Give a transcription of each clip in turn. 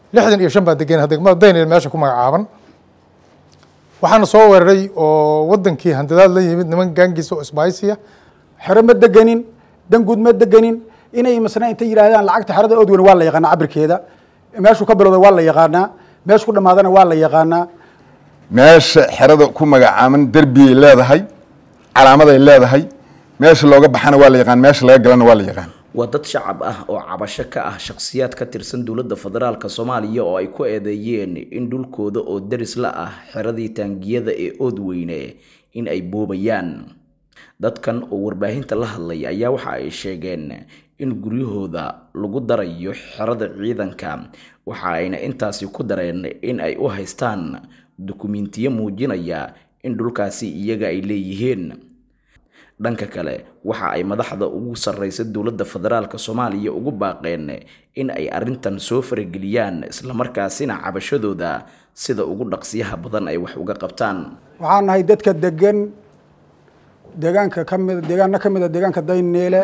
lixdan iyo shan baa degan degmada daynil meesha ku magacaaban waxaana soo weeraray oo wadankii handadaad la yimid niman gaangiisa oo isbaaysiya xero ma deganin danguud ma deganin inay masna intay yidhaahdaan lacagta xerada oodweyne waa la yaqaanaa cabirkeeda meeshuu ka bilowda waa la yaqaanaa meeshu ku dhamaadana waa la yaqaanaa meesha xerada ku magacaaban derbiyay leedahay calaamaday leedahay meesha looga baxana waa la yaqaan meesha laga galana waa la yaqaan waa dad shacab ah oo cabasho ka ah shakhsiyaad ka tirsan dowladda federaalka soomaaliya oo ay ku eedeeyeen in dhulkooda oo deris la ah xeradii taangiyada ee oodweyne in ay boobayaan dadkan oo warbaahinta la hadlay ayaa waxa ay sheegeen in guryahooda lagu darayo xerada ciidanka waxa ayna intaasi ku dareen in ay u haystaan dukumentiyo muujinaya in dhulkaasi iyaga ay leeyihiin dhanka kale waxa ay madaxda ugu sarreysa dowladda federaalka soomaaliya ugu baaqeen in ay arrintan soo farageliyaan islamarkaasina cabashadooda sida ugu dhaqsiyaha badan ay wax uga qabtaan waxaan nahay dadka degan deegaanka ka mid deegaano ka mid a deegaanka dayneele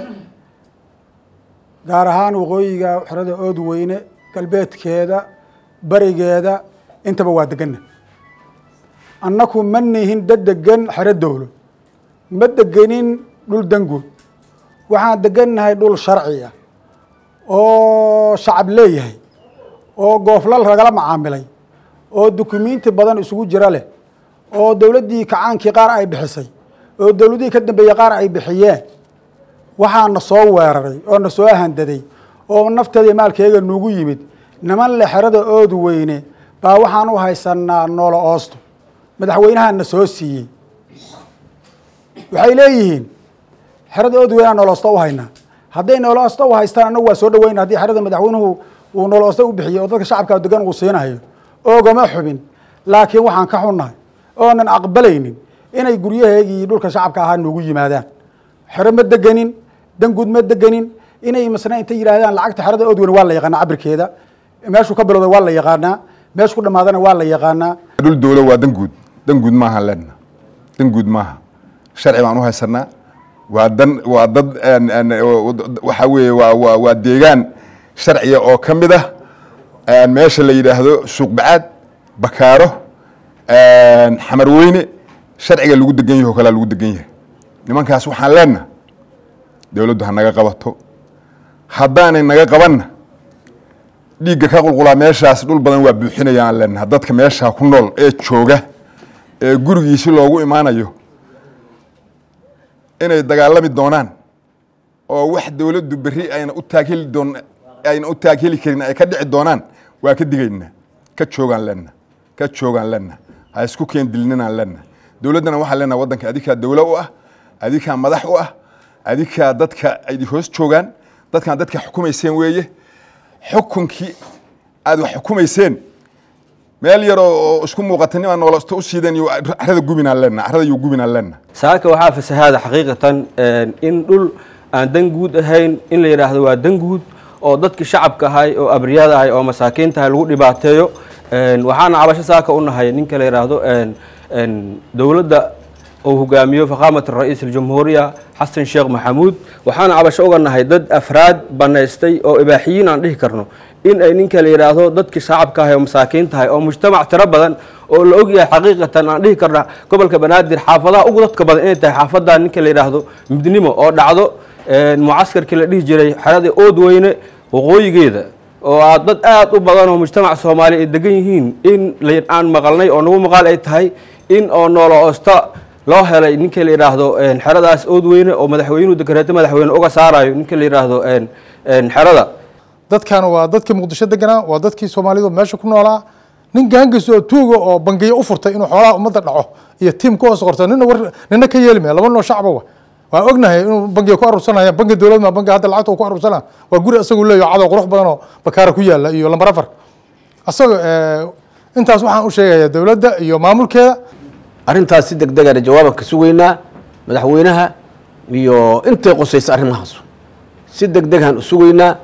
gaar ahaan waqooyiga xerada oodweyne galbeedkeeda barigeeda intaba waa deganna annaku ma nihin dad degan xero dowlo ma degenin dhul danguud waxaan degannahay dhul sharci ah oo shacab leeyahay oo gooflal ragala macaamilay oo dukumiinti badan isugu jira leh oo dowladdii kacaankii qaar ay bixisay oo dowladihii ka dambeeyey qaar ay bixiyeen waxaa na soo weeraray oo na soo handaday oo nafteeda maalkeega nuugu yimid niman le xerada oodu weyne baa waxaan u haysanaa noolo oosto madaxweynaha na soo siiyey waxay leeyihiin xerada oodu weynaa nooloosto u haynaa hadday nooloosto u haystaan annagu waa soo dhaweyna haddii xerada madaxweynuhu uu nooloosto u bixiyey oo dadka shacabka degan uu siinayo oogama xubin laakiin waxaan ka xunnahay oonan aqbalaynin inay guryaheegii dhulka shacabka ahaa noogu yimaadaan xero ma deganin danguud ma deganin inay masna intay yidhaahdaan lacagta xerada oodweyne waa la yaqaanaa cabirkeeda meeshuu ka bilowda waa la yaqaanaa meeshu ku dhamaadana waa la yaqaanaa dhul dowlo waa danguud danguud maaha lena danguud maaha sharci baan u haysanaa waa dan waa dad waxaa weeye waa waa waa deegaan sharciya oo ka mid ah meesha la yidhaahdo suuq bacaad bakaaro xamar weyne sharciga lagu degan yahi o kalea lagu degan yahay nimankaas waxaan leenaha dowladdu ha naga qabato haddaanay naga qabanna dhiigga ka qulqulaa meeshaas dhul badan waa buuxinaya aan leenaha dadka meeshaa ku nool ee jooga ee gurigiisi loogu imaanayo inay dagaalami doonaan oo wax dowladdu berri ayna u taagheli doon ayna u taagheli karin ay ka dhici doonaan waa ka digaynaa ka joogaan leenna ka joogaan leenna ha isku keen dilninaan leenna dowladdana waxaan leenaha waddanka adikaa dowlo u ah adikaa madax u ah adikaa dadka ay hoos joogaan dadkaan dadka xukumayseen weeye xukunkii aad wax xukumayseen meel yar oo isku muuqata nimaa noolosto u siideen iyo carada gubinaan leenna carada iyo gubinaan leenna saaka waxaa fasahaada xaqiiqatan in dhul aan dan guud ahayn in la yidhaahdo waa dan guud oo dadkii shacabka ahay oo abriyada ahay oo masaakiinta ahay lagu dhibaateeyo waxaana cabasho saaka u nahay ninka la yidhaahdo dowladda uu hogaamiyo faqaamat ra-iis aljumhuuriya xasan sheekh maxamuud waxaana cabasho uga nahay dad afraad banaystay oo ibaaxiyiin aan dhihi karno in ay ninka la yidhaahdo dadkii shacabka ahay oo masaakiinta ahay oo mujtamac tiro badan oo la ogyahay xaqiiqatan aan dhihi karna gobolka banaadir xaafadaha ugu dadka badan inay tahay xaafadda ninka la yidhaahdo midnimo oo dhacdo mucaskarkii la dhihi jiray xeradii oodweyne waqooyigeeda oo aa dad aad u badan oo mujtamac soomaali ay degan yihiin in aan maqalnay oo nagu maqaal ay tahay in oo noolo oosta loo helay ninka la yidhaahdo xeradaas oodweyne oo madaxweynuhu dekareeto madaxweyne uga saarayo ninka la yidhaahdo xerada dadkan waa dadkii muqdisho deganaa waa dadkii soomaalidu meesha ku noolaa nin gaangis oo tuuga oo bangiyo u furtay inuu xoolaha ummadda dhaco iyo tiim ku hoos qorto nina war nina ka yeeli maya laba noo shacba wa waa ognahay inuu bangiga ku aruursanaya bangi dowlad ma bangi hadda lacagta uu ku aruursana waa guri isagu leeyaho cadow qurux badan oo bakaara ku yaala iyo lambar afar isaga intaas waxaan u sheegayaa dowladda iyo maamulkeeda arrintaas si deg degana jawaaban ka sugaynaa madaxweynaha iyo intay qusaysa arrimahaas si deg degaan u sugaynaa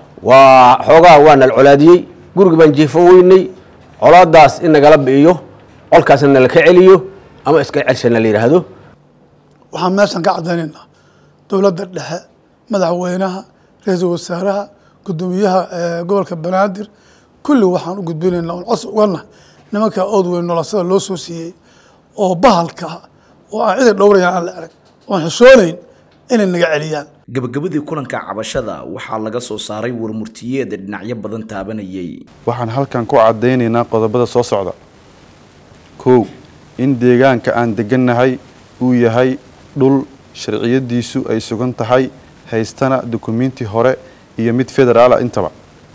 waa xoogaha waa nal colaadiyey guriga baan jiifo weynay colaadaas in nagala bi'iyo colkaasna nala ka celiyo ama iska celsha la yidhaahdo waxaan meeshan ka caddaynaynaa dowladda dhexe madaxweynaha ra-iisul wasaaraha guddoomiyaha gobolka banaadir kulli waxaan u gudbinaynaa oon cos ugana nimanka ood weyn nolosada loo soo siiyey oo bahalka oo aan cida dhowrayaan aan la arag oon xishoonayn inay naga celiyaan gabagabadii kulanka cabashada waxaa laga soo saaray warmurtiyeed dhinacyo badan taabanayay waxaan halkan ku caddaynaynaa qodobada soo socda kow in deegaanka aan degannahay uu yahay dhul sharciyadiisu ay sugan tahay haystana dukumiinti hore iyo mid federaala intaba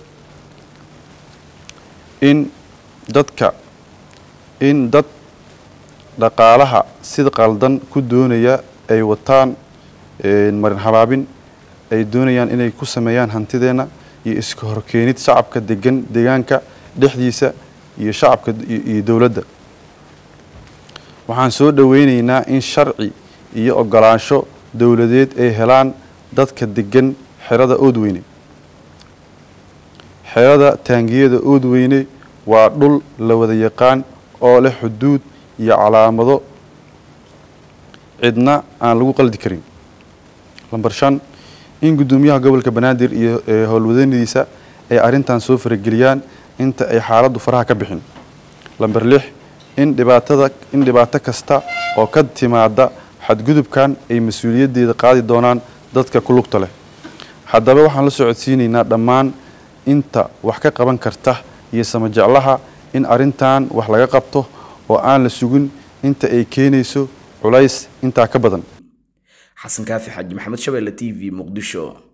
in dadka in dad dhaqaalaha sida qaldan ku doonaya ay wataan marin habaabin ay doonayaan inay ku sameeyaan hantideenna iyo iska horkeenid shacabka degan deegaanka dhexdiisa iyo shacabka iyo dowladda waxaan soo dhoweyneynaa in sharci iyo ogolaansho dowladeed ay helaan dadka degan xerada oodweyne xerada taangiyada oodweyne waa dhul la wada yaqaan oo leh xuduud iyo calaamado cidna aan lagu qaldi karin lamber shan in guddoomiyaha gobolka banaadir iyo howlwadanadiisa ay arrintan soo farageliyaan inta ay xaaladdu faraha ka bixin lamber lix in dhibaatada in dhibaato kasta oo ka timaada xadgudubkan ay mas-uuliyaddeeda qaadi doonaan dadka ku lugta leh haddaba waxaan la socodsiinaynaa dhammaan inta wax ka qaban karta iyo samajeclaha in arrintan wax laga qabto oo aan la sugin inta ay keenayso culays intaa ka badan xasan kaafi xaaji maxamed shabeelle t v muqdisho